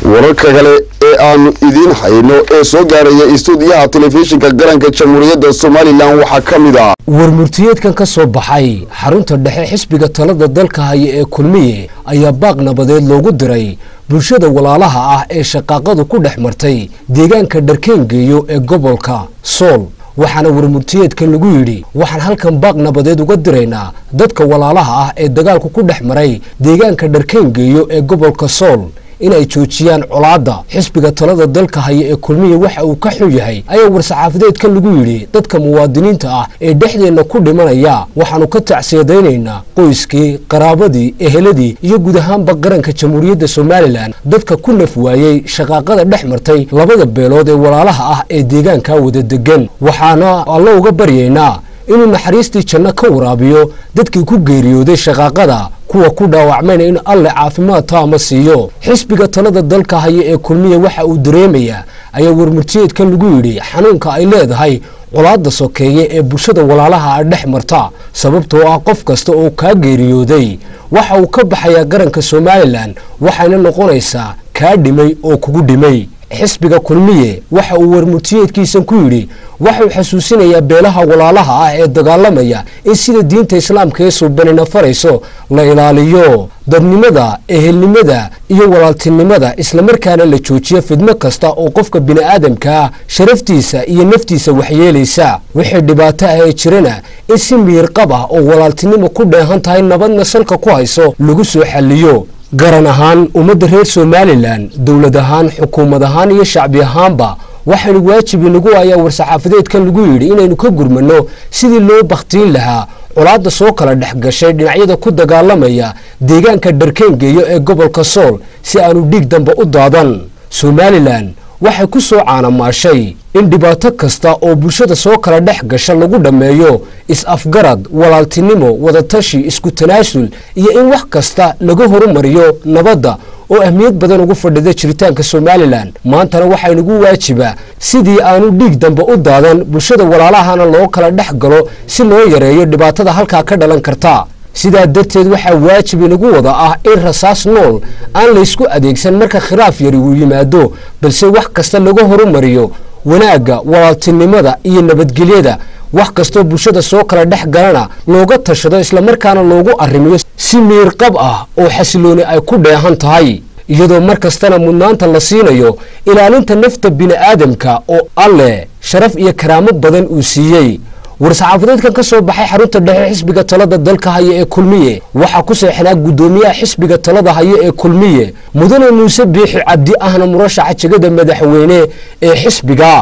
wararka kale ee aanu idiin hayno ee soo gaaraya istuudiyaha telefishinka qaranka jamhuuriyadda somalilan waxaa ka mid ah warmurtiyeedkan ka soo baxay xarunta dhexe xisbiga talada dalka haya ee kulmiye ayaa baaq nabadeed loogu diray bulshada walaalaha ah ee shaqaaqadu ku dhex martay deegaanka dharkeengeeyo ee gobolka sool waxaana warmurtiyeedkan lagu yidhi waxaan halkan baaq nabadeed uga diraynaa dadka walaalaha ah ee dagaalku ku dhex maray deegaanka dharkeengeeyo ee gobolka sool inay joojiyaan colaadda xisbiga talada dalka haya ee kulmiya waxa uu ka xun yahay ayaa war-saxaafadeedkan lagu yidhi dadka muwaadiniinta ah ee dhexdeenna ku dhimanaya waxaannu ka tacsiyadaynaynaa qoyskii qaraabadii eheladii iyo guud ahaanba qaranka jamhuuriyadda somalilan dadka ku naf waayey shaqaaqada dhex martay labada beelood ee walaalaha ah ee deegaankaa wada degan waxaana allo uga baryaynaa inuu naxariistii janno ka waraabiyo dadkii ku geeriyooday shaqaaqada kuwa ku dhaawacmayna in alle caafimaad taama siiyo xisbiga talada dalka haya ee kulmiya waxa uu dareemayaa ayaa warmurtiyeedkan lagu yidhi xanuunka ay leedahay colaadda sokeeye ee bulshada walaalaha a dhex marta sababtoo ah qof kasta oo kaa geeriyooday waxa uu ka baxayaa qaranka somalilan waxayna noqonaysaa kaa dhimay oo kugu dhimay xisbiga kulmiye waxa uu warmurtiyeedkiisan ku yidhi waxauu xasuusinayaa beelaha walaalaha ah ee dagaalamaya in sida diinta islaamka ee suubanina farayso la ilaaliyo dadnimada ehelnimada iyo walaaltinimada islamarkaana la joojiyo fidmo kasta oo qofka bini'aadamkaa sharaftiisa iyo naftiisa waxyeelaysa wixii dhibaato ah ee jirana in si miirqab ah oo walaaltinimo ku dheehan tahay nabadna salka ku hayso lagu soo xalliyo garan ahaan ummadda reer somalilan dowlad ahaan xukuumad ahaan iyo shacbi ahaanba waxaynu waajib inagu ayaa war-saxaafadeedkan lagu yidhi inaynu ka gurmanno sidii loo bakhtiin lahaa colaadda soo kala dhex gashay dhinacyada ku dagaalamaya deegaanka dharkeengeeyo ee gobolka sool si aanu dhiig dambe u daadan somalilan waxay ku soo caanamaashay in dhibaato kasta oo bulshada soo kala dhex gasha lagu dhammeeyo is-afgarad walaaltinimo wadatashi isku tanaasul iyo in wax kasta laga horumariyo nabadda oo ahmiyad badan ugu fadhida jiritaanka somalilan maantana waxaa inagu waajibaa sidii aanu dhiig dambe u daadan bulshada walaalahana loo kala dhex galo si loo yareeyo dhibaatada halkaa ka dhalan karta sidaa darteed waxaa waajib inagu wada ah in rasaas nool aan laysku adeegsan marka khilaaf yari uu yimaado balse wax kasta laga horumariyo wanaagga walaaltinimada iyo nabadgelyada wax kastoo bulshada soo kala dhex galana looga tashado islamarkaana loogu arrimiyo si miirqab ah oo xasilooni ay ku dheehan tahay iyadoo mar kastana mudnaanta la siinayo ilaalinta nafta bini'aadamka oo alleh sharaf iyo karaamo badan uu siiyey war-saxaafadeedkan ka soo baxay xarunta dhexe xisbiga talada dalka haya ee kulmiye waxaa ku seexnaa guddoomiyaha xisbiga talada haya ee kulmiye mudane muuse biixi cabdi ahna murashaxa jegada madaxweyne ee xisbiga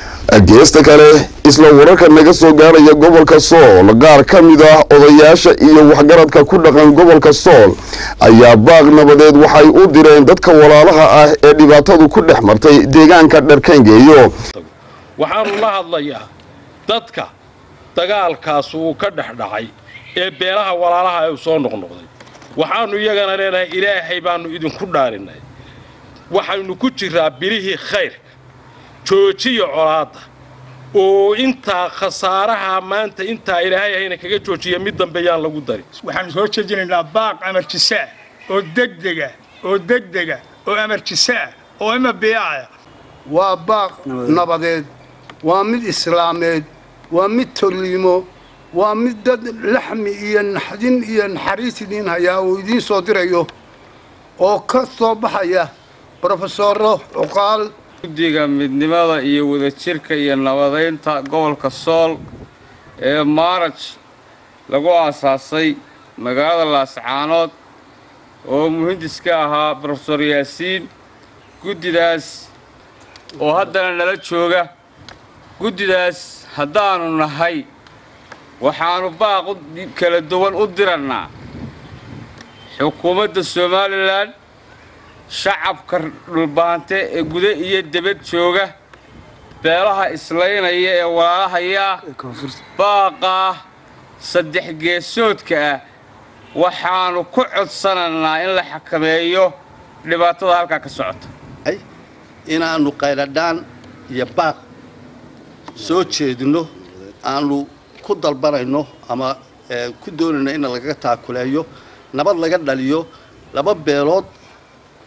geesta kale isla wararka naga soo gaaraya gobolka sool qaar ka mid ah odayaasha iyo waxgaradka ku dhaqan gobolka sool ayaa baaq nabadeed waxay u direen dadka walaalaha ah ee dhibaatadu ku dhex martay deegaanka dharkeengeeyo waxaanu la hadlayaa dadka dagaalkaas uu ka dhex dhacay ee beelaha walaalaha uu soo noqnoqday waxaannu iyagana leenahay ilaahay baannu idinku dhaarinay waxaynu ku jiraa bilihii khayrka joojiya colaadda oo intaa khasaaraha maanta intaa ilaahay ahayna kaga joojiya mid dambe yaan lagu darin waxaanu soo jeedinaynaa baaq amarjisaa oo degdega oo degdega oo amarjisaa oo ima biyaacaya waa baaq nabadeed waa mid islaameed waa mid tolliimo waa mid dad laxmi iyo naxdin iyo naxariis idiin hayaa uu idiin soo dirayo oo ka soo baxaya brofesoro cuqaal guddiga midnimada iyo wadajirka iyo nabadaynta gobolka sool ee maaraj lagu aasaasay magaalada laascaanood oo muhindiska ahaa brofesor yaasiin guddidaas oo haddana nala jooga guddidaas haddaannu nahay waxaannu baaq kala duwan u dirannaa xukuumadda somalilan shacabka dhulbaante ee guda iyo debad jooga beelaha islaynaya ee walaalahayaa baaqaa saddex geesoodka ah waxaannu ku codsanaynaa in la xakameeyo dhibaatada halkaa ka socota inaannu qayladhaan iyo baaq soo jeedinno aanu ku dalbanayno ama ku doonayno in lagaga taakuleeyo nabad laga dhaliyo laba beelood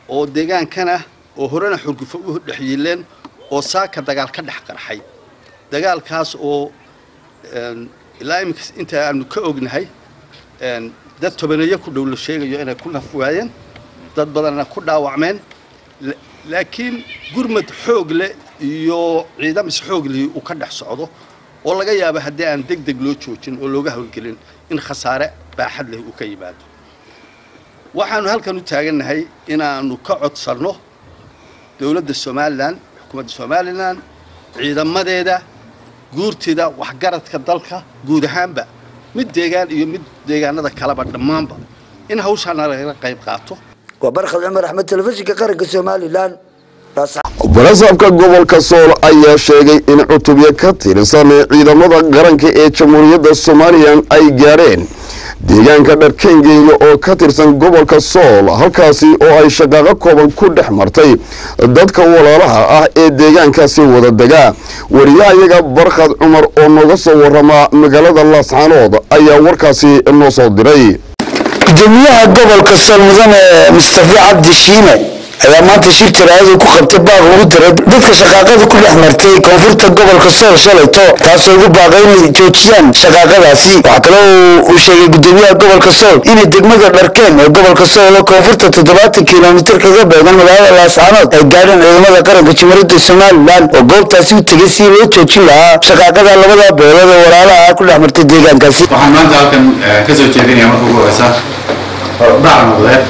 oo deegaankana oo horena xurgufo u dhex yiileen oo saaka dagaal ka dhex qarxay dagaalkaas oo ilaa iminka inta aanu ka ognahay dad tobaneeyo ku dhow la sheegayo inay ku naf waayeen dad badanna ku dhaawacmeen laakiin gurmad xoog leh iyo ciidamis xoog lihi uu ka dhex socdo oo laga yaabo haddii aan deg deg loo joojin oo looga howlgelin in khasaare baaxad leh uu ka yimaado waxaanu halkan u taagannahay inaannu ka codsanno dowladda somalilan xukuumadda somalilan ciidamadeeda guurtida waxgaradka dalka guud ahaanba mid deegaan iyo mid deegaanada kaleba dhammaanba in hawshaana lagala qayb qaato waa barkhad cumar axmed telefishinka qaranka somalilan barasaabka gobolka sool ayaa sheegay in cutubyo ka tirsan ciidamada qaranka ee jamhuuriyadda somalilan ay gaadheen deegaanka dharkengeeya oo ka tirsan gobolka sool halkaasi oo ay shaqaaqo kooban ku dhex martay dadka walaalaha ah ee deegaankaasi wada degaa wariyahayaga barkhad cumar oo nooga soo warama magaalada laascaanood ayaa warkaasi noo soo diray gudoomiyaha gobolka sool mudane mustafa cabdi shiine ayaa maanta shir jaraa'adu ku qabtay baaq ugu diray dadka shaqaaqada ku dhex martay koonfurta gobolka sool shalayto taasoo ugu baaqay inay joojiyaan shaqaaqadaasi waxaa kale uu sheegay gudoomiyaha gobolka sool inay degmada dharkeen ee gobolka sool oo koonfurta toddobaatan kilomitir kaga beegan magaalada laascaanood ay gaadheen ciidamada qaranka jamhuuriyadda somalilan oo goobtaasi u tegay si loo joojin lahaa shaqaaqada labada beelood oo walaalaha ku dhex martay deegaankaasi waxaan maanta halkan ka soo jeedinaya marka ugu horeysa dhac noqdeed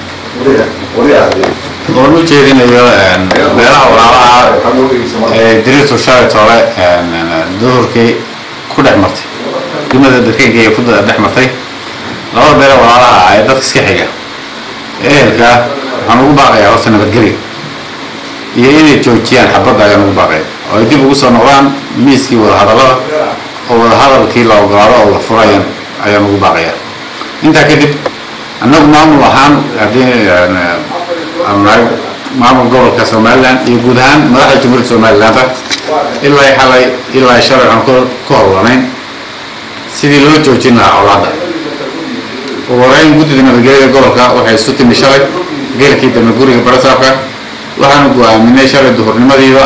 oon u jeedinayo beelaha walaalaha ee diriirtu shalayt hore duhurkii ku dhex martay degmada darkeynkaiyo ku dhex martay labada beele walaalaha ee dadka iska xiga ehelka waxaan ugu baaqayaa horta nabadgelyo iyo inay joojiyaan xabadda ayaan ugu baaqaya oo ay dib ugu soo noqdaan miiskii wadahadallada oo wadahadalkii la ogolaado oo la furayaan ayaan ugu baaqayaa intaa kadib annagu maamul ahaan haddii aanu nahay maamul gobolka somalilan iyo guud ahaan madaxda jamhuuriyadda somalilanba ilaa xalay ilaa shalay waxaan ku howlanayn sidii loo joojin lahaa colaadda ugu horeyn guddida nabadgelyada gobolka waxay isu timi shalay geelkii dambe guriga barasaabka waxaanu go-aaminay shalay duhurnimadiiba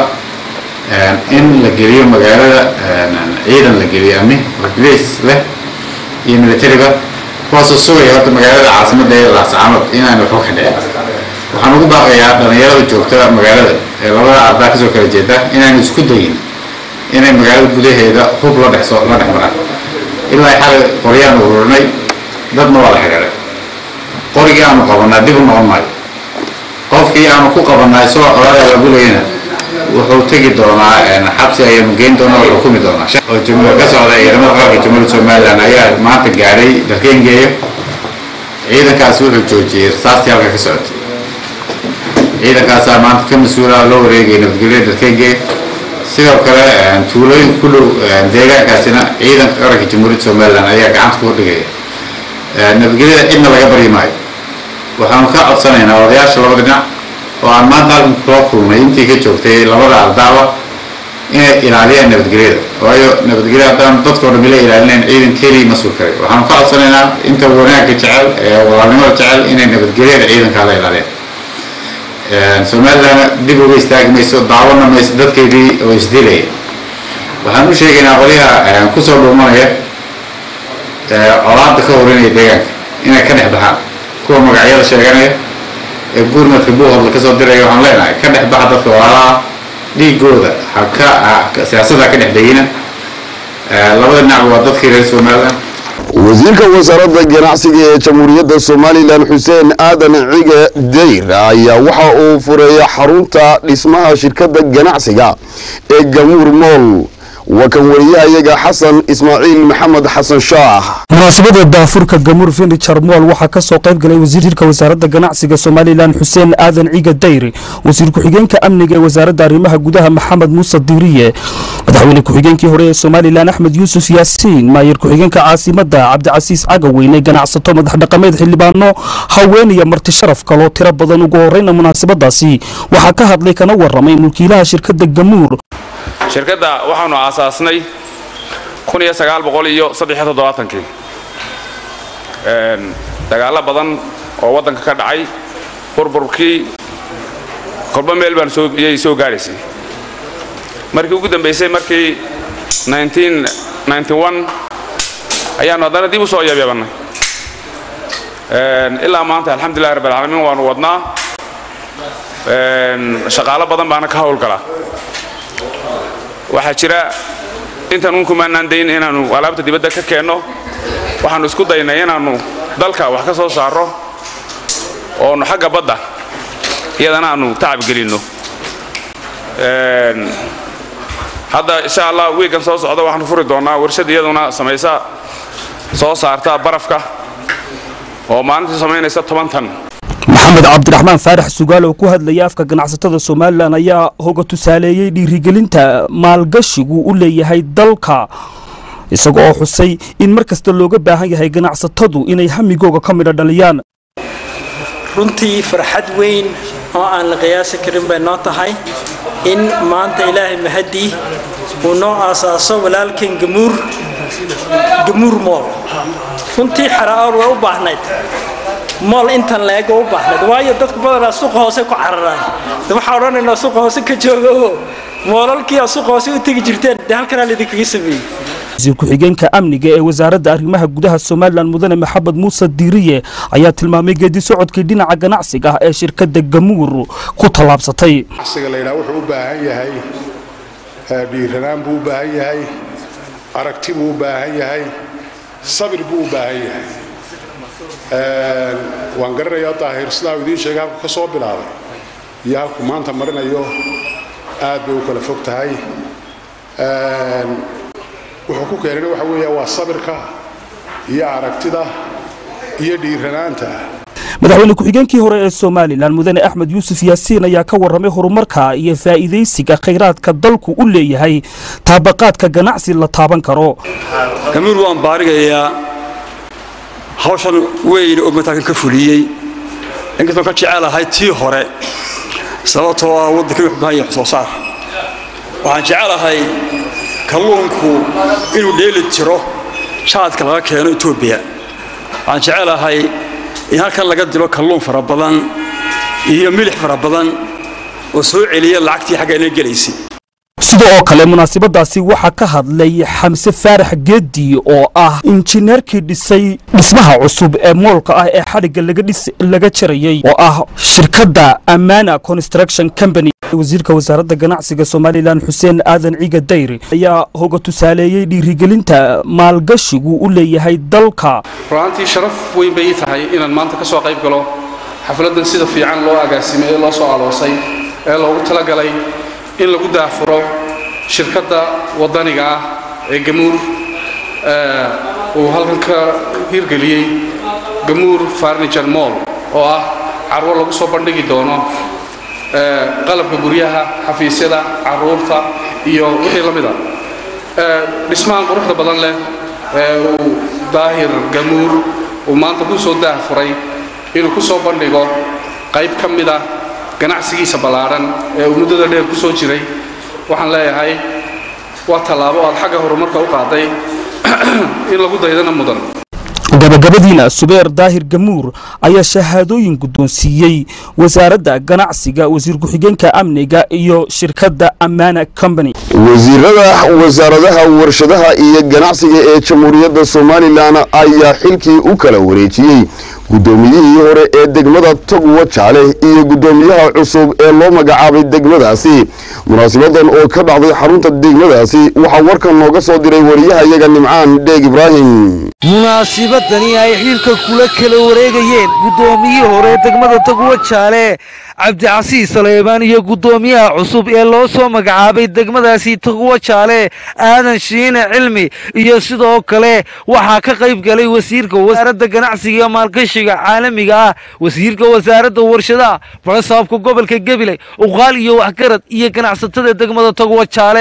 in la geliyo magaalada ciidan la geliyo ami ragliis leh iyo militariba kuwaasoo sugaya horta magaalada caasimadda ee laascaanood inaan waxba ka dhicin waxaan ugu baaqayaa dhalinyarada joogta magaalada ee labada ardaa kasoo kala jeeda inaan isku dayin inay magaalada gudaheeda hub la dhex la dhex maraan ilaa xalay qoryaan ururinay dadna waa la xidhiiray qorigii aanu qabanaa dib u noqon maayo qofkii aanu ku qabanaa isagoo colaada la gulayna wuxuu tegi doonaa xabsi ayaanu geyn doonaa oo xukumi doonaa oo jumhuur ka socda ciidamada qaranka jamhuuriyadda somalilan ayaa maanta gaadhay darkeengeeyo ciidankaasi wuxuu joojiyey rasaastii halka ka socotay ciidankaasaa maanta ka mas-uula loo wareegay nabadgelyada darkeengeeyo sidoo kale tuulooyin ku dhow deegaankaasina ciidanka qaranka jamhuuriyadda somalilan ayaa gacanta ku dhigaya nabadgelyada cidna laga baryi maayo waxaanu ka codsanaynaa odayaasha labada dhinac oo aan maanta halkan kula kulnay intii ka joogtay labada ardaaba inay ilaaliyaan nabadgelyada waayo nabadgelya haddaan dadkao dhan ila ilaalinayn ciidan keliya ma sugi karay waxaanu ka codsanaynaa inta wanaagga jecel ee walaalnimada jecel inay nabadgelyada ciidankaa la ilaaliyaan somalilandna dib uga istaagi mayso daawana mayso dadkeedii oo isdilaya waxaan u sheegaynaa qolyaha kusoo dhuumanaya colaada ka horinaya deegaanka inay ka dhex baxaan kuwa magacyada sheeganaya ee guurmadka buuhodla kasoo diraya waxaan leenahay ka dhex baxa dadka walaalaha dhiigooda haka siyaasadda ka dhex dhegina labada dhinacba waa dadkii reer somaliland wasiirka wasaaradda ganacsiga ee jamhuuriyadda somalilan xuseen aadan cige dayr ayaa waxa uu fureeya xarunta dhismaha shirkadda ganacsiga ee gamuur mool waa kan wariyahayaga xasan ismaaciil maxamed xasan shaah munaasabada daafurka gamuur furniture mool waxaa ka soo qayb galay wasiirka wasaaradda ganacsiga somalilan xuseen aadan ciga dayr wasiir ku-xigeenka amniga ee wasaaradda arrimaha gudaha maxamed muuse diiriye madaxweyne ku-xigeenkii hore ee somalilan axmed yuusuf yaasiin maayir ku-xigeenka caasimadda cabdicasiis cagaweyne ganacsato madax dhaqameed xildhibaano haween iyo marti sharaf kaloo tiro badan ugu horeyna munaasabadaasi waxaa ka hadlay kana waramay mulkiilaha shirkadda gamuur shirkadda waxaanu aasaasnay kii dagaallo badan oo waddanka ka dhacay burburkii kolba meel baan soo iyay soo gaadhaysay markii ugu dambaysay markii 1991 ayaanu haddana dib u soo yabyabannay ilaa maanta alxamdulillahi rabbil caalamiin waanu wadnaa shaqaalo badan baana ka howlgalaa waxaa jira intaan un kumaanaan dayn inaannu alaabta dibadda ka keenno waxaannu isku daynay inaannu dalka wax ka soo saarro oonu xagga badda iyadana aannu tacab gelinno hadda insha allah wiigan soo socda waxaanu furi doonnaa warshad iyaduna samaysa soo saarta barafka oo maalintii samaynaysa toban tan maxamed cabdiraxmaan faarax sugaal oo ku hadlaya afka ganacsatada somalilan ayaa hoga tusaaleeyey dhiirigelinta maalgashigu u leeyahay dalka isaga oo xusay in mar kasta looga baahan yahay ganacsatadu inay hamigooga ka midha dhaliyaan runtii farxad weyn oo aan la qiyaasi karin bay noo tahay in maanta ilaahay mahadii uu noo aasaaso walaalkan gamuur gamuur mool runtii xaraa'ool way u baahnayd mool intan leeg oo u baahnayd waayo dadku badanaa suuqa hoose ku cararaan waxaa odhanaynaa suuqa hoose ka jooga oo moolalkii aa suuqa hoose u tegi jirteen dee halkanaa laidinkaga sameeyey wasiir ku-xigeenka amniga ee wasaaradda arrimaha gudaha somalilan mudane maxamed muuse diiriye ayaa tilmaamay geedi socodkii dhinaca ganacsiga ah ee shirkadda gamuur ku tallaabsatay ganacsiga la yidhaha wuxuu u baahan yahay dhiiranaan buu u baahan yahay aragti buu u baahan yahay sabir buu u baahan yahay waan garanayaa daahir sidaa idiin sheegay halku ka soo bilaabay iyo halku maanta marinayo aad bay u kala fog tahay wuxuu ku keenana waxa weeya waa sabirka iyo aragtida iyo dhiiranaanta madaxweyne ku-xigeenkii hore ee somalilan mudane axmed yuusuf yaasiin ayaa ka warramay horumarka iyo faa'iidaysiga khayraadka dalku u leeyahay taabaqaadka ganacsi la taaban karo gamuur waan baarigayaa hawshan weyn oo mataakan ka fuliyey inkastoon ka jecelahay tii hore sababtoo ah waddankii wuxuu baahan yahay soo saar waxaan jecelahay kalluunku inuu dheeli jiro jaadka laga keeno etoobiya waxaan jecelahay in halkan laga dilo kalluun fara badan iyo milix fara badan oo soo celiya lacagtii xaggeena gelaysay sida oo kale munaasabadaasi waxaa ka hadlay xamse faarax geedi oo ah injineerkii dhisay dhismaha cusub ee moolka ah ee xadhigga laga jarayay oo ah shirkadda amana construction company wasiirka wasaaradda ganacsiga somalilan xuseen aadan ciiga dayri ayaa hoga tusaaleeyey dhiirigelinta maalgashigu u leeyahay dalka ru'aantii sharaf weyn bay ii tahay inaan maanta ka soo qayb galo xafladdan sida fiican loo agaasimay ee loo soo aloosay ee loogu talagalay in lagu daafuro shirkadda waddaniga ah ee gamuur uu halkan ka hirgeliyey gamuur farniture moll oo ah carwo lagu soo bandhigi doono qalabka guryaha xafiisyada caruurta iyo wixii la mid a dhismahan quruxda badan leh ee uu daahir gamuur uu maanta ku soo daafuray inuu ku soo bandhigo qayb ka mid ah ganacsigiisa ballaadhan ee uu muddada dheer ku soo jiray waxaan leeyahay waa tallaabo aad xagga horumarka u qaaday in lagu daydana mudan gabagabadiina subeer daahir gamuur ayaa shahaadooyin guddoonsiiyey wasaaradda ganacsiga wasiir ku-xigeenka amniga iyo shirkadda amana company wasiirada wasaaradaha warshadaha iyo ganacsiga ee jamhuuriyadda somalilan ayaa xilkii u kala wareejiyey guddoomiyihii hore ee degmada togwa jaale iyo guddoomiyaha cusub ee loo magacaabay degmadaasi munaasabadan oo ka dhacday xarunta degmadaasi waxaa warkan nooga soo diray wariyahayaga nimcaan dheeg ibraahim munaasibadani ay xilka kula kala wareegayeen guddoomiyihii hore degmada togwa jaale cabdicasiis saleebaan iyo guddoomiyaha cusub ee loo soo magacaabay degmadaasi togwa jaale aadan shiine cilmi iyo sidoo kale waxaa ka qayb galay wasiirka wasaaradda ganacsiga iyo maalgashiga caalamiga ah wasiirka wasaaradda warshadaha barasaabka gobolka gabiley uqaal iyo waxgarad iyo ganacsatada degmada togwa jaale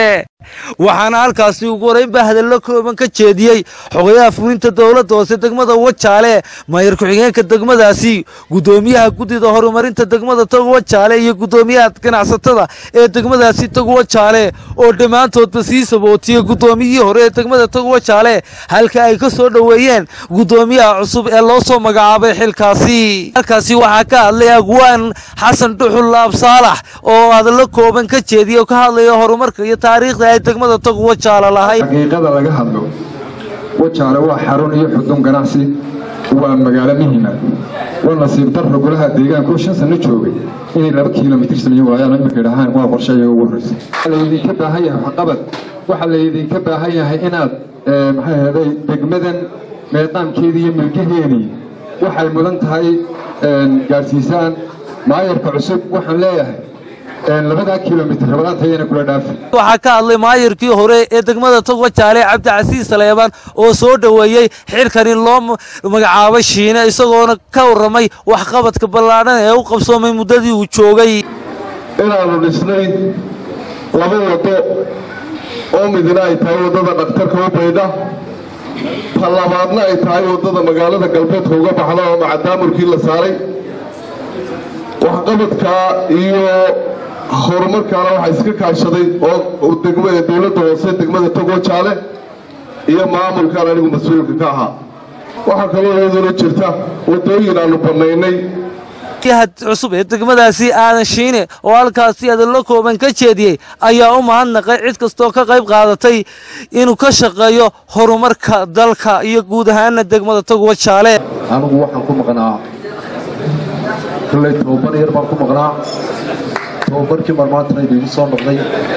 waxaana halkaasi ugu horeynba hadallo kooban ka jeediyey xogayaha fulinta dowladda hoose degmada wajaale maayar ku-xigeenka degmadaasi gudoomiyaha guddida horumarinta degmada taguwa jaale iyo gudoomiyaha ganacsatada ee degmadaasi taguwa jaale oo dhammaantoodba sii sabootiyey gudoomiyihii hore ee degmada taguwa jaale halka ay ka soo dhoweeyeen gudoomiyaha cusub ee loo soo magacaabay xilkaasi halkaasi waxaa ka hadlay agwaan xasan dhuxul laab saalax oo hadallo kooban ka jeediyey oo ka hadlaya horumarka iyo taariikhda ay degmada taguwa jaale lahayd xaqiiqada laga hadlo wajaale waa xarun iyo xudun ganacsi waa magaalo muhiima waa nasiib darro golaha deegaanka oo shan sano joogay inay laba kiilomitir sameeyen waayaan iminka idhahaan waa qorshe iyaga ugu horreysay waxaa laydinka baahan yahay waxqabad waxaa laydinka baahan yahay inaad maxay ahday degmadan meeqaamkeedii iyo milkaheedii waxay mudan tahay gaadhsiisaan maayarka cusub waxaan leeyahay labadaa kilomitir rabadaantayana kula dhaafi waxaa ka hadlay maayarkii hore ee degmada togwa jaale cabdicasiis saleebaan oo soo dhoweeyey xilkani loo magacaabay shiine isagoona ka warramay waxqabadka ballaadhan ee u qabsoomay muddadii uu joogay inaannu dhisnay laba waddo oo midna ay tahay waddada dhakhtarka u baydha ta labaadna ay tahay waddada magaalada galbeedka uga baxda oo macadaamurkii la saaray waxqabadkaa iyo horumarkaana waxaa iska kaashaday oo degmada dowladda hoose degmada togo jaale iyo maamulkaan anigu mas-uulka ka ahaa waxaa kaloo iyaduna jirta waddooyin aanu bannaynay cusub ee degmadaasi aadan shiine oo halkaasi hadallo kooban ka jeediyey ayaa u mahadnaqay cid kastoo ka qayb qaadatay inuu ka shaqeeyo horumarka dalka iyo guud ahaana degmada taguwa jaale anigu waxaan ku maqnaa kolley tobabar yar baan ku maqnaa tobabarkii marmaantana idigu soo noqday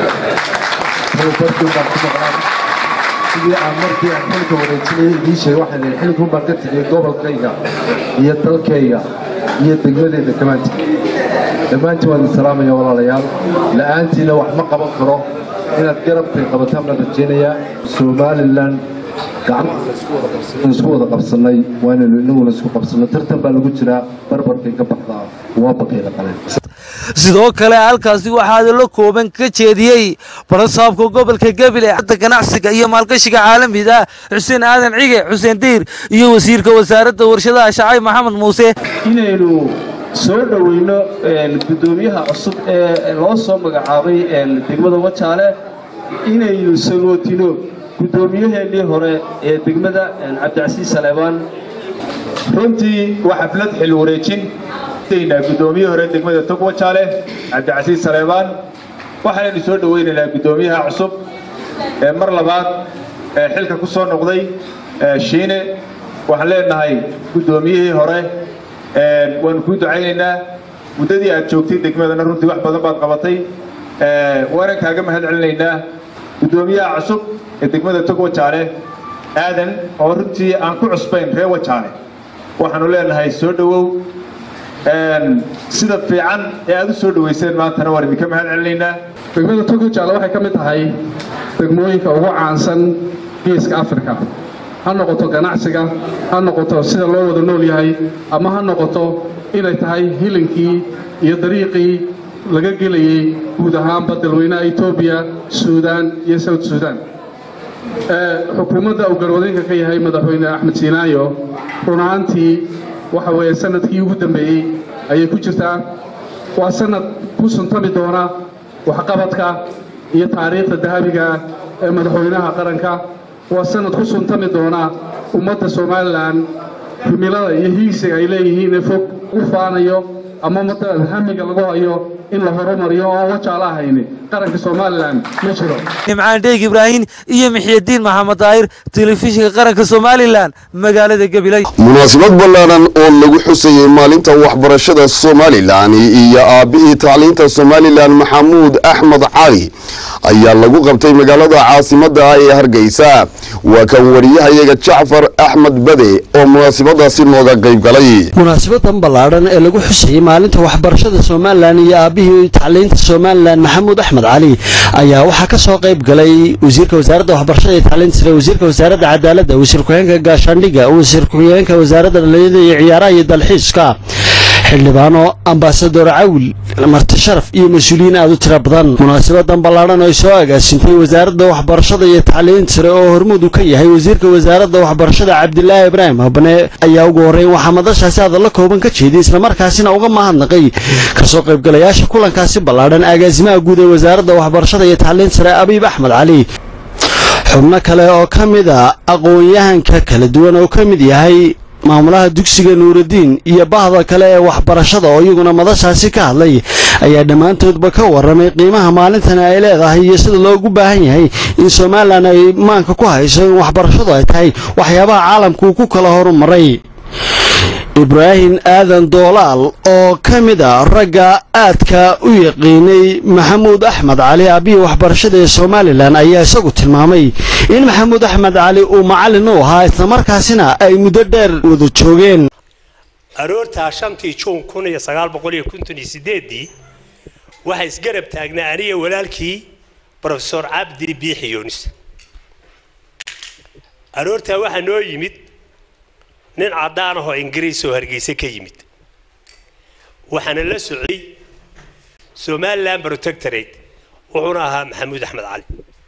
tobabarkii baan ku maqnaa sidii aan markii aan xilka wareejinayay idiin sheegay waxaan idhi xilkun baan ka tegey gobolkayga iyo dalkayga iyo degmadeyda dhammaantiin dhammaantiin waan idin salaamaya walaalayaal la'aantiina wax ma qaban karo inaad garabkay qabataan baan rajaynayaa somalilan gacmaha isku wada qabsannay waa inaynu inaguna isku qabsanno tartan baa lagu jiraa barbarkay ka baxdaa waa baqiila qaleen sidoo kale halkaasi waxaa hadallo kooban ka jeediyey barasaabka gobolka gebile hadda ganacsiga iyo maalgashiga caalamiga ah xuseen aadan cige xuseen diir iyo wasiirka wasaaradda warshadaha shacay maxamed muuse inaynu soo dhoweyno guddoomiyaha cusub ee loo soo magacaabay degmada wajaale inaynu sagootino guddoomiyaheenii hore ee degmada cabdicasiis saleebaan runtii waa xaflad xil wareejin guddoomiyihii hore degmada togwa jaale cabdicasiis saleebaan waxaanaynu soo dhoweynaynaa guddoomiyaha cusub ee mar labaad ee xilka ku soo noqday shiine waxaan leenahay guddoomiyihii hore waanu kuu ducaynaynaa muddadii aad joogtay degmadana runtii wax badan baad qabatay waanan kaaga mahad celinaynaa guddoomiyaha cusub ee degmada togwa jaale aadan oo runtii aan ku cusbayn reer wajaale waxaanu leenahay soo dhowow sida fiican ee aad u soo dhoweyseen maantana waan idinka mahad celinaynaa degmada togyo jaale waxay ka mid tahay degmooyinka ugu caansan geeska afrika ha noqoto ganacsiga ha noqoto sida loo wada nool yahay ama ha noqoto inay tahay hilinkii iyo dariiqii laga gelayey guud ahaanba dalweynaha etoobiya suudaan iyo south suudaan xukuumadda uu garwadeenka ka yahay madaxweyne axmed siinaayo run ahaantii waxa weeye sanadkii ugu dambeeyey ayay ku jirtaa waa sanad ku suntami doona waxqabadka iyo taariikhda dahabiga ee madaxweynaha qaranka waa sanad ku suntami doona ummadda somalilan himilada iyo hiigsiga ay leeyihiin ee fog u faanayo ama ummadda hamiga lagu hayo in la horumariyo oo wajaala ahayni qaranka somalilan ma jiro nimcaan dheeg ibraahim iyo mixyadiin maxamed daahir telefishinka qaranka somalilan magaalada gabiley munaasabad ballaaran oo lagu xusayey maalinta waxbarashada somalilan iyo aabbihii tacliinta somalilan maxamuud axmed cali ayaa lagu qabtay magaalada caasimada ah ee hargeysa waa kan wariyahayaga jacfar axmed bade oo munaasabadaasi nooga qayb galay munaasabadan ballaadhan ee lagu xusayey maalinta waxbarashada somalilan iyo aabbihii tacliinta somalilan maxamuud axmed cali ayaa waxaa ka soo qayb galay wasiirka wasaaradda waxbarashada iyo tacliinta sare wasiirka wasaaradda cadaaladda wasiir ku-xigeenka gaashaandhigga wasiir ku-xigeenka wasaaradda dhalinyarada iyo ciyaaraha iyo dalxiiska xildhibaano ambasador cawil marti sharaf iyo mas-uuliyiin aad u tiro badan munaasabadan ballaadhan oo ay soo agaasintay wasaaradda waxbarashada iyo tacliinta sare oo hormuud u ka yahay wasiirka wasaaradda waxbarashada cabdilaahi ibraahim habane ayaa ugu horreyn waxaa madashaasi hadalla kooban ka jeeday islamarkaasina uga mahadnaqay kasoo qaybgalayaasha kulankaasi ballaadhan agaasimaha guud ee wasaaradda waxbarashada iyo tacliinta sare abiib axmed cali xubno kale oo ka mid a aqoon-yahanka kala duwan oo ka mid yahay maamulaha dugsiga nuuraddiin iyo bahda kale ee waxbarashada oo iyaguna madashaasi ka hadlay ayaa dhammaantoodba ka warramay qiimaha maalintani ay leedahay iyo sida loogu baahan yahay in somalilan ay maanka ku hayso in waxbarashadu ay tahay waxyaabaha caalamku uu ku kala horumaray ibraahim aadan doolaal oo ka mid a ragga aadka u yaqiinay maxamuud axmed cali aabihii waxbarashada ee somalilan ayaa isagu tilmaamay in maxamuud axmed cali uu macallin u ahaa islamarkaasina ay muddo dheer wada joogeen aroortaa shantii juun kun iyo sagaal boqol iyo konton iyo sideedii waxaa isgarab taagnaa aniga walaalkii brofesor cabdi biixi yunis aroortaa waxaa noo yimid nin caddaan ahoo ingiriis oo hargeysa ka yimid waxaana la socday somalilan protectorate wuxuuna ahaa maxamuud axmed cali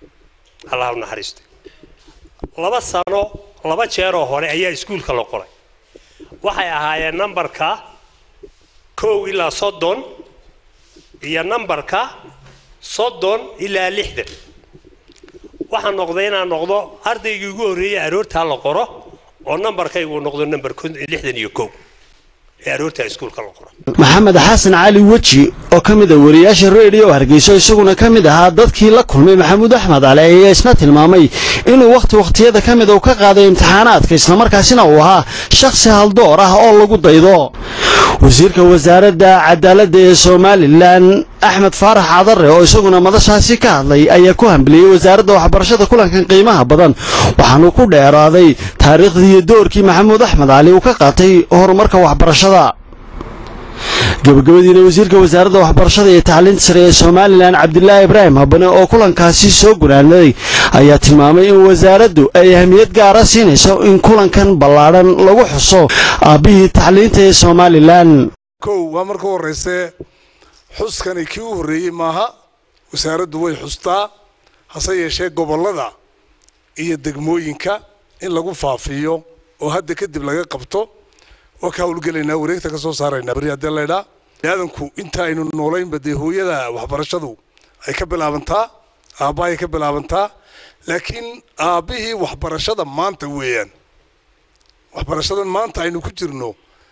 allah u naxariisto laba sano laba jeeroo hore ayaa iskuulka la qoray waxay ahaayeen nambarka kow ilaa soddon iyo nambarka soddon ilaa lixdan waxaa noqday inaan noqdo ardaygii ugu horreeyay aroortaa la qoro oo nambarkaygu noqdo nambar lixdan iyo kow ee aroortaa iskuulka la qoro maxamed xasan cali weji oo ka mid a wariyaasha reediyo hargeyso isaguna ka mid ahaa dadkii la kulmay maxamuud axmed cali ayaa isna tilmaamay inuu wakhti wakhtiyada ka mid uu ka qaaday imtixaanaadka islamarkaasina uu ahaa shakhsi haldoor ah oo lagu daydo wasiirka wasaaradda cadaaladda ee somalilan axmed faarax cadare oo isaguna madashaasi ka hadlay ayaa ku hambaliyey wasaaradda waxbarashada kulankan qiimaha badan waxaanu ku dheeraaday taariikhdii iyo doorkii maxamuud axmed cali uu ka qaatay horumarka waxbarashada gabagabadiina wasiirka wasaaradda waxbarashada iyo tacliinta sare ee somalilan cabdilaahi ibraahim habane oo kulankaasi soo gunaanaday ayaa tilmaamay in wasaaraddu ay ahmiyad gaara siinayso in kulankan ballaadhan lagu xuso aabbihii tacliinta ee somalilan kow waa marka horrayse xuskani kii u horreeyey maaha wasaaraddu way xustaa hase yeeshee gobollada iyo degmooyinka in lagu faafiyo oo hadda kadib laga qabto waa ka hawlgelaynaa wareegta ka soo saaraynaa beri haddii laydhaa aadanku inta aynu noolaynba dee hooyada waxbarashadu ay ka bilaabantaa aabbahay ka bilaabantaa laakiin aabbihii waxbarashada maanta weeyaan waxbarashadan maanta aynu ku jirno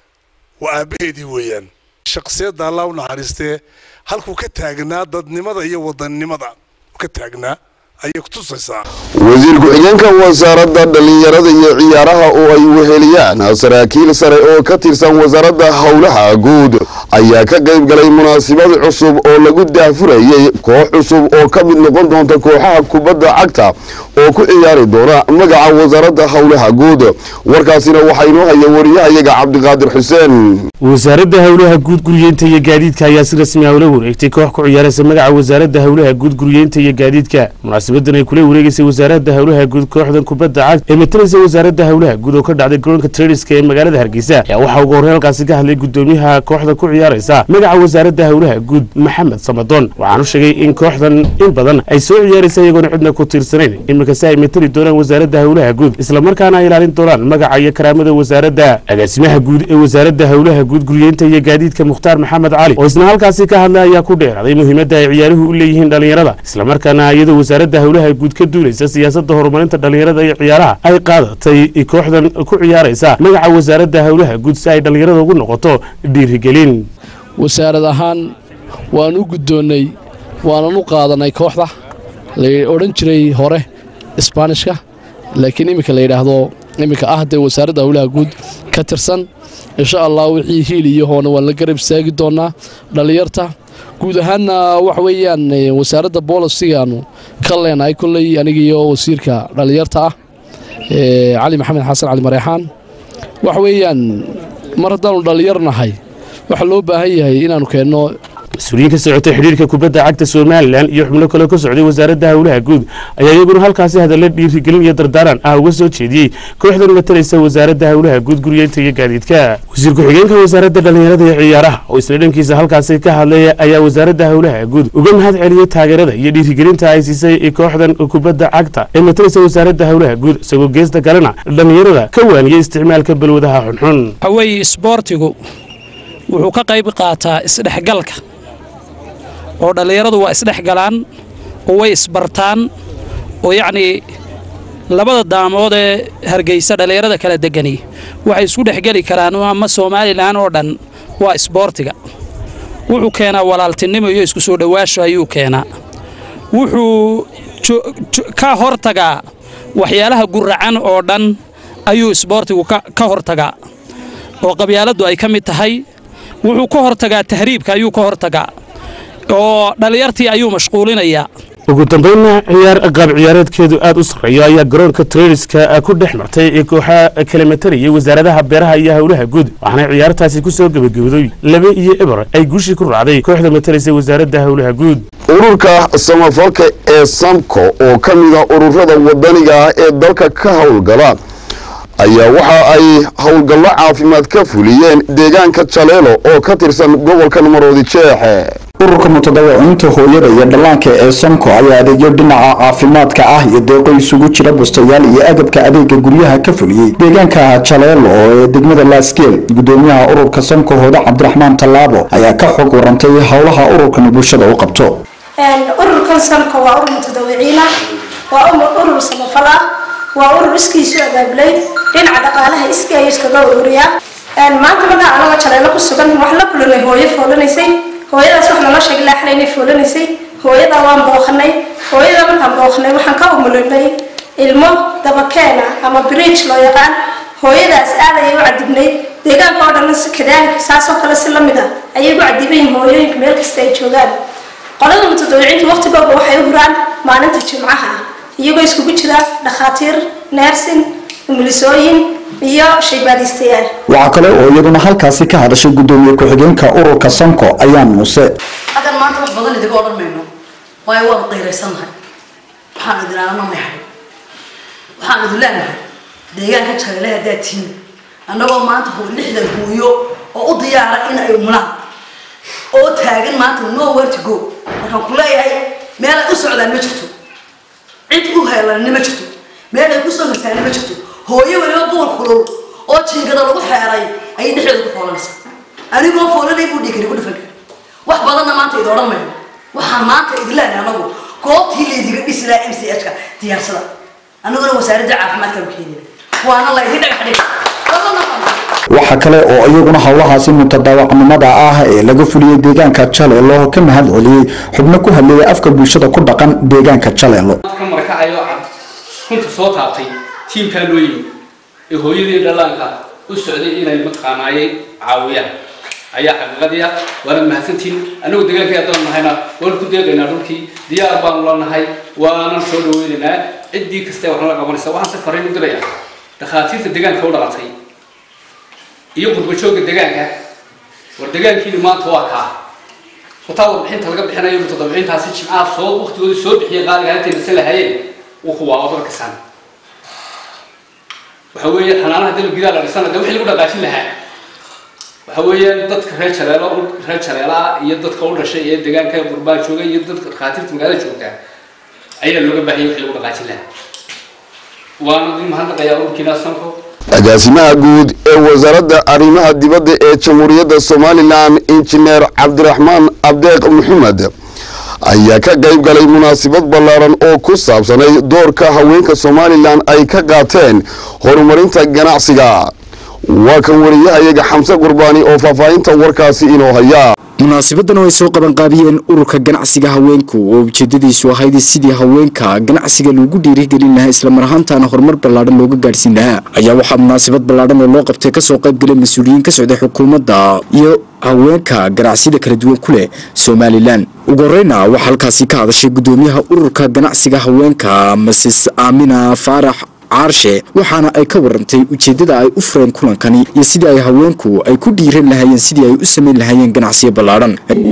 waa aabbaheedii weeyaan shakhsiyadda allah u naxariistee halkuu ka taagnaa dadnimada iyo wadannimada ka taagnaa ayay kutusaysaa wasiir ku-xigeenka wasaaradda dhallinyarada iyo ciyaaraha oo ay weheliyaan saraakiil sare oo ka tirsan wasaaradda howlaha guud ayaa ka qayb galay munaasabad cusub oo lagu daahfurayey koox cusub oo ka mid noqon doonta kooxaha kubadda cagta oo ku ciyaari doona magaca wasaaradda howlaha guud warkaasina waxaa inoo haya wariyahayaga cabdiqaadir xuseen wasaaradda howlaha guud guryeynta iyo gaadiidka ayaa si rasmi ah ula wareegtay koox ku ciyaaraysa magaca wasaaradda howlaha guud guryeynta iyo gaadiidka munaasabadan ay kula wareegaysay wasaaradda howlaha guud kooxdan kubadda cagta ee matalaysa wasaaradda howlaha guud oo ka dhacday garoonka trediska ee magaalada hargeysa ayaa waxaa ugu horreyn halkaasi ka hadlay gudoomiyaha kooxda ku ciyaaraysa magaca wasaaradda howlaha guud maxamed samadoon waxaanu sheegay in kooxdan in badan ay soo ciyaaraysa iyagoona cidna ku tiirsanayn iminkase ay matali doonaan wasaaradda howlaha guud islamarkaana ay ilaalin doonaan magaca iyo karaamada wasaaradda agaasimaha guud ee wasaaradda howlaha guud guryeynta iyo gaadiidka mukhtaar maxamed cali oo isna halkaasi ka hadlay ayaa ku dheeraaday muhiimadda ay ciyaaruhu u leeyihiin dhallinyarada islamarkaana iyadoo wasaaradda howlaha guud ka duulaysa siyaasadda horumarinta dhallinyarada iyo ciyaaraha ay qaadatay kooxdan ku ciyaaraysa magaca wasaaradda howlaha guud si ay dhallinyarada ugu noqoto dhiirigelin wasaarad ahaan waan u guddoonnay waanan u qaadanay kooxda la odhan jiray hore isbaanishka laakiin iminka la yidhaahdo iminka ah dee wasaaradda howlaha guud ka tirsan insha allah wixii hiil iyo hoona waan la garab istaagi doonaa dhallinyarta guud ahaanna waxa weeyaan wasaaradda boolisigaanu ka leenahay kolley anigiiyo wasiirka dhallinyarta ah cali maxamed xasan cali mareexaan waxa weeyaan mar haddaanu dhallinyar nahay waxaa loo baahan yahay inaannu keenno mas-uuliyiin ka socotay xidhiirka kubadda cagta somalilan iyo xubno kale ka socday wasaaradda howlaha guud ayaa iyaguna halkaasi hadalla dhiirigelin iyo dardaaran ah uga soo jeediyey kooxdan matalaysa wasaaradda howlaha guud guryeynta iyo gaadiidka wasiir ku-xigeenka wasaaradda dhallinyarada iyo ciyaaraha oo isla dhankiisa halkaasi ka hadlay ayaa wasaaradda howlaha guud uga mahad celiyey taageerada iyo dhiirigelinta ay siisay kooxdan kubadda cagta ee matalaysa wasaaradda howlaha guud isagoo geesta kalena dhallinyarada ka waaniyey isticmaalka balwadaha xunxun waxaweeye isboortigu wuxuu ka qayb qaataa isdhexgalka oo dhallinyaradu waa isdhexgalaan oo way isbartaan oo yacnii labada daamood ee hargeysa dhallinyarada kala degani waxay isku dhexgeli karaan ama somalilan oo dhan waa isboortiga wuxuu keenaa walaaltinimo iyo isku soo dhowaasho ayuu keenaa wuxuu ka hortagaa waxyaalaha guracan oo dhan ayuu isboortigu ka hortagaa oo qabyaaladdu ay ka mid tahay wuxuu ka hortagaa tahriibka ayuu ka hortagaa oo dhallinyartii ayuu mashquulinayaa ugu dambaynna ciyaar qaab ciyaareedkeedu aad u sarreeyo ayaa garoonka treniska ku dhex martay ee kooxaha kala matarayay wasaaradaha beeraha iyo howlaha guud waxaana ciyaartaasi ku soo gebagabday laba iyo eber ay guushii ku raacday kooxda matalaysa wasaaradda howlaha guud ururka samafalka ee samko oo ka mid a ururada wadaniga ah ee dalka ka howlgala ayaa waxa ay howlgallo caafimaad ka fuliyeen deegaanka jaleelo oo ka tirsan gobolka maroodi jeexe ururka mutadawiciinta hooyada iyo dhallaanka ee somko ayaa adeegyo dhinaca caafimaadka ah iyo deeqo isugu jira bustayaal iyo agabka adeega guryaha ka fuliyey deegaanka jaleelo ee degmada laasgeel gudoomiyaha ururka somko hooda cabdiraxmaan tallaabo ayaa ka xog warantay howlaha ururkan bulshada u qabto ururkan somko waa urur mutadawiciin ah waa urur samafal ah waa urur iskiisu abaabulay dhinaca dhaqaalaha iskii ayuu iskaga ururiyaa maanta markaa anagoo jaleelo ku sugan wax la kulanay hooyo foolanaysay hooyadaas wax naloo sheegay laaxla inay foolanaysay hooyadaa waan booqanay hooyada markaan booqanay waxaan ka umulinay ilmo dabakeena ama bridge loo yaqaan hooyadaas aad ayay u cadibnayd deegaanka oo dhan kadaalika saasoo kale si lamid ah ayay u cadibayin hooyooyinka meel kasta ay joogaan qolada mutadawiciinta waqtigooda waxay u huraan maalinta jimcaha ah iyagoo iskugu jira dhakhaatiir neersin umulisooyin iyo shaybaadistayaal waxaa kale oo iyaduna halkaasi ka hadashay gudoomiye ku-xigeenka ururka sanko ayaan muuse haddaan maanta wax badan idiga odhan mayno waayo waanu qayraysannahay waxaan idin aanana may hadhin waxaan idin leenahay deegaanka jaleele haddaad tihiin annagoo maanta hoo lixdan hooyo oo u diyaara in ay umulaan oo taagan maanta nowhere to go markaan ku leeyahay meel ay u socdaan ma jirto cid u heelanina ma jirto meel ay kusoo hortaana ma jirto hooyo weliba duur kulul oo jiingada lagu xeeray ayay dhexdeeda ku foolanaysa anigoo foolanay buu dhiikari ku dhifan kara wax badanna maanta idi odhan mayno waxaan maanta idin leenahay anagu goobtii laydiga dhisi lahaa m c h ka diyaarsada anaguna wasaaradda caafimaadkaanu keenina waana laydin dhagax dhiga waxaa kale oo iyaguna howlahaasi mutadaawacnimada ah ee laga fuliyey deegaanka jaleelo ka mahad celiyey xubno ku hadleeya afka bulshada ku dhaqan deegaanka jaleelo ka markacayo runta soo taabtay tiimkaa loo yimi ee hooyadii dhallaanka u socday inay mataqaanaayay caawiyaan ayaa xaqiiqadii ah waana mahadsantiin anagu deegaankii haddaan nahayna waan ku deeqaynaa dhulkii diyaar baanu la nahay waanan soo dhaweynaynaa ciddii kasta wax nala qabanaysa waxaan se fariin u diraya dhakhaatiirta deegaanka u dhalatay iyo qurbajooga deegaanka war deegaankiinu maanta waa kaa wataa warbixinta laga bixinayo mutadabiciintaasi jimcaha soo waqtigooda soo bixiyay qaaliga intayna se lahayeen wuxuu waa odar kasan waxa weeye xanaanaha dal gidaa la dhisana de wixii lagu dhaqaajin lahaa waxa weeyaan dadka reer jaleelo reer jaleelaa iyo dadka u dhashay ee deegaanka qurbaan jooga iyo dadka dhakhaatiirta magaalada joogta ayaa looga baahiyay wixii lagu dhaqaajin lahaa waana idin mahadnaqayaa ururkiina sanko agaasimaha guud ee wasaaradda arrimaha dibadda ee jamhuuriyadda somalilan injineer cabdiraxmaan abdeeq maxamed ayaa ka qayb galay munaasabad ballaaran oo ku saabsanay doorka haweenka somalilan ay ka qaateen horumarinta ganacsiga waa kan wariyahayaga xamse qurbaani oo faahfaahinta warkaasi inoo haya munaasabadan oo ay soo qabanqaabiyeen ururka ganacsiga haweenku oo ujeedadiisu ahayd sidii haweenka ganacsiga loogu dhiirigelin lahaa islamar ahaantaana horumar ballaadhan looga gaadhsiin lahaa ayaa waxaa munaasabad ballaadhan oo loo qabtay kasoo qayb galay mas-uuliyiin ka socday xukuumadda iyo haweenka ganacsiyada kala duwan ku leh somalilan ugu horeyna waxaa halkaasi ka hadashay gudoomiyaha ururka ganacsiga haweenka mases aamina faarax caarshe waxaana ay ka warantay ujeeddada ay u fureen kulankani iyo sidii ay haweenku ay ku dhiiran lahaayeen sidii ay u samayn lahaayeen ganacsiyo ballaadhan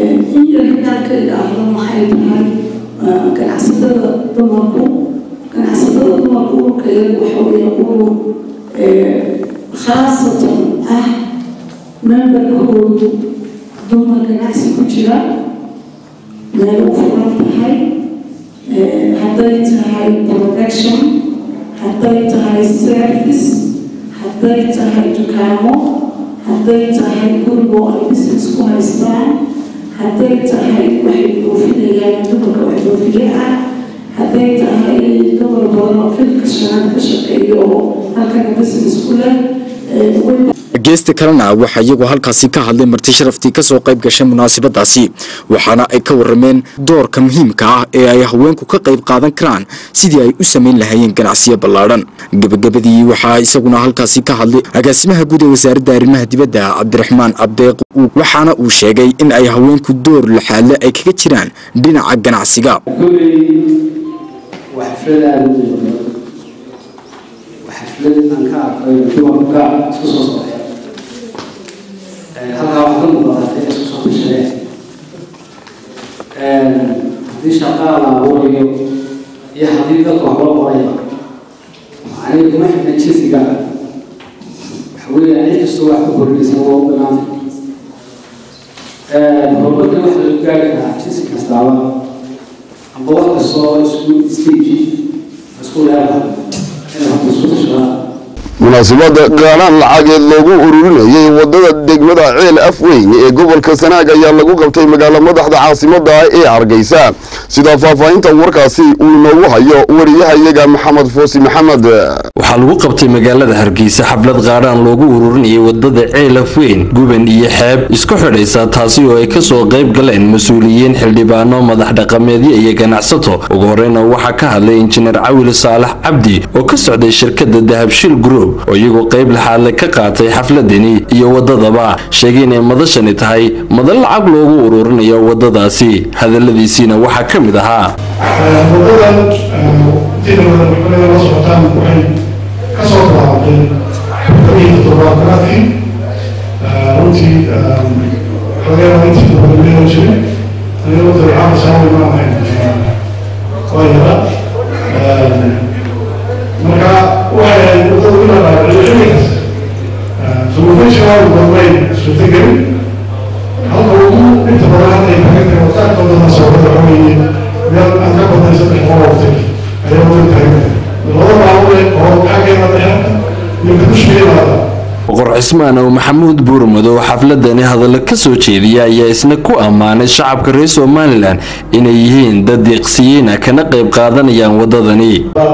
ganacsatada dumarku ganacsatada dumarku ururkeeda waxa weeye urur khaasatan ah memberkoodu dumar ganacsi ku jira meel u furan tahay hadday tahay production hadday tahay service hadday tahay dukaamo hadday tahay gurigo ay business ku haystaan hadday tahay waxay dhoofinayaan dumarka wax dhoofiye ah hadday tahay dumar badan oo filka shanaad ka shaqeeyo oo halkana business ku leh geesta kalena waxaa iyagu halkaasi ka hadlay marti sharaftii kasoo qayb gashay munaasabadaasi waxaana ay ka warameen doorka muhiimka ah ee ay haweenku ka qayb qaadan karaan sidii ay u samayn lahaayeen ganacsiyo ballaadhan gebagabadii waxaa isaguna halkaasi ka hadlay agaasimaha guud ee wasaaradda arrimaha dibadda cabdiraxmaan abdeeq waxaana uu sheegay in ay haweenku door laxaadle ay kaga jiraan dhinaca ganacsiga xaflad aan ka arkay dumarka isku soo socday halkaa waxaa ka muuqatay isku soo tashadeen haddii shaqaa la abuurayo iyo haddii dadka wax loo qoraya macnihii kuma xidhna jinsiga waxa weeye cid kastoo wax ku kordhaysa waa u banaantay horumarka wax lagu gaari karaa jinsi kastaaba amba wax kastoo isku stage isku leedahay munaasabada gaadhaan lacageed loogu ururinayay wadada degmada ceel afweyn ee gobolka sanaag ayaa lagu qabtay magaalo madaxda caasimada ee hargeysa sida faahfaahinta warkaasi uu inoogu hayo wariyahayaga maxamed foosi maxamed waxaa lagu qabtay magaalada hargeysa xaflad qaadhaan loogu ururinayay wadada ceel afweyn guban iyo xeeb isku xidhaysa taasi oo ay kasoo qayb galeen mas-uuliyiin xildhibaano madax dhaqameedyo iyo ganacsato ugu horeyna waxaa ka hadlay injineer cawil saalax cabdi oo ka socday shirkada dahabshil group oo iyagoo qayb laxaadle ka qaatay xafladani iyo wadadaba sheegay inay madashani tahay madan lacag loogu ururinayo wadadaasi hadaladiisiina waxaa ka mid ahaa wadadan intiina wada maxkamada la socotaan waxay ka soo bilaabatay xurfadii toddobaatanaadkii runtii laga yaaba intii wadameedan jiray aniga wadada caama saawi ma ahayn waa yara marka waxay ahayd wadada ina dhaacday xilligaas solufayshaal wadweyn suurtagelin halka ugu inta badan hadda ay taagan tahay wadaadka wadada soocada waxa weeye meel aan ka badnay saddex boqol oo tir ayaa wadada taagan laba maalmood oo xaggeena dhexeerka iyo kadusheedaada boqor cismaan oo maxamuud buurmadow xafladani hadallo ka soo jeediya ayaa isna ku ammaanay shacabka reer somalilan inay yihiin dad deeqsiyiina kana qayb qaadanayaan wadadani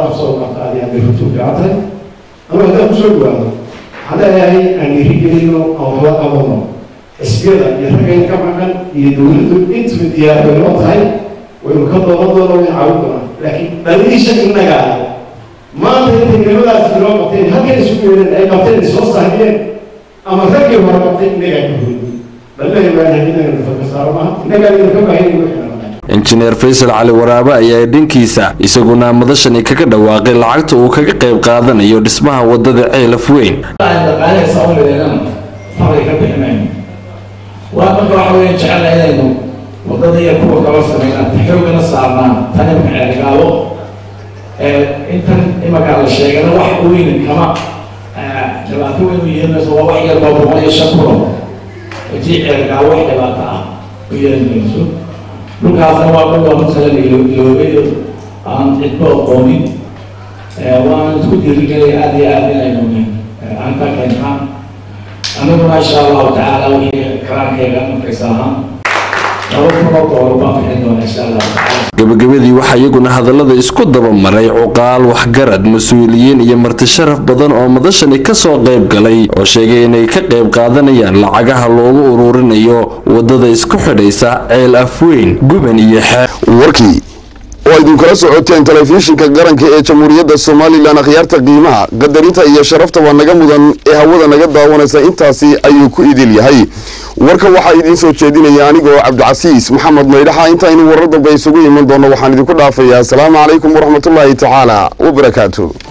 ama haddaan kusoo dhawaado waxaan leeyahay aan dhiirigelino aan waxla qabano xisbiyada iyo raggan ka maqan iyo dowladdu intuba diyaargaynoo tahay waynu ka doonan doona way caawin doonaa laakiin dhaliisha innaga ah maanta intay nimadaas inoo qabteen halkan isu yeedeen ay qabteen soo saahiyeen ama raggii hore qabtay innagaa ka hoyn balahi baan hadinaynu faka saaro maaha innagaa idinka baahin wixii injineer faysal cali waraabe ayaa dhankiisa isaguna madashani kaga dhawaaqay lacagta uu kaga qayb qaadanayo dhismaha wadada ceelaf weyn waa marka waxa weeye jecel inaynu wadada iyo kuwa kala sameynaa xoogana saarnaan tan imaka ceelgaabo intan imaka la sheegana wax weyn kama dhibaato weyn u yeelanayso waa wax yar baa boqol iyo shan kuno haddii ceelgaabo wax dhibaato ah u yeelanayso dhulkaasna waa dhul looga talagayoogayo aan cidba aqoonin waan isku dhiirigelaya aada iyo aada inaynu aan ka keentaan aniguna insha allahu tacaala wixii karaankeyga markaysa ahaan laba kunoo doolar baan bixin doona insha allahu tacaala gabagabadii waxaa iyaguna hadallada isku dabamaray cuqaal waxgarad mas-uuliyiin iyo marti sharaf badan oo madashani kasoo qayb galay oo sheegay inay ka qayb qaadanayaan lacagaha loogu ururinayo wadada isku xidhaysa ceel afweyn guban iyo xeeb warkii oo idinkula socoteen telefishinka qaranka ee jamhuuriyadda somalilan akhyaarta qiimaha qadarinta iyo sharaftaba naga mudan ee hawada naga daawanaysa intaasi ayuu ku idil yahay warka waxaa idiin soo jeedinaya anigoo cabdicasiis maxamed maydhaxa intaynu warar dambe isugu iman doonno waxaan idinku dhaafayaa asalaamu calaykum waraxmatullaahi tacaala wabarakaatu